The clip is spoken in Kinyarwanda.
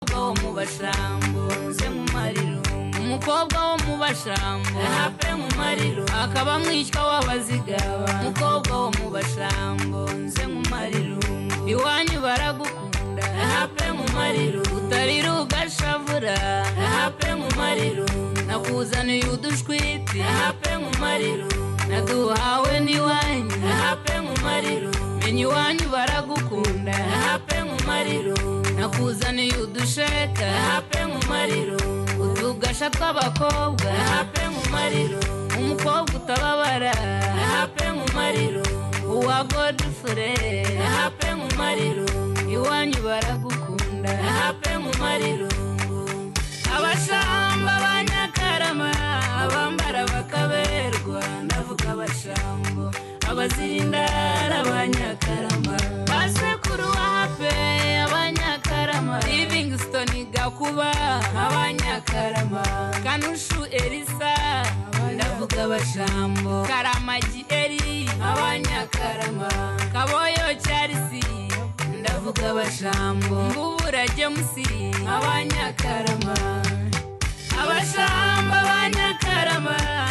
mu bashambo nze mu marirungu umukobwa wo mu bashambo hape mu mariro akaba mwishywa w'abazigaba umukobwa wo mu bashambo nze mu marirungu iwanyu baragukunda hape mu mariro utarira ugashavura hape mu mariro nakuzaniye udushwiti hape mu mariro naduhawe n'iwanyu hape mu mariro menya iwanyu baragukunda hape mu mariro nakuzaniye udusheka hape mu mariro utugasha tw'abakobwa hape mu mariro umukobwa utababara hape mu mariro uwa godifure hape mu mariro iwanyu baragukunda hape mu mariro abashamba ba nyakarama abambara bakaberwa ndavuga abashambo abazirindara ba nyakarama basekuru wahape abanyakarama livingston gakuba abanyakarama kanushu elisa ndavuga abashambo karamagi eri abanyakarama kaboyo cyarisi ndavuga abashambo mbubura jemusi abanyakarama abashamba abanyakarama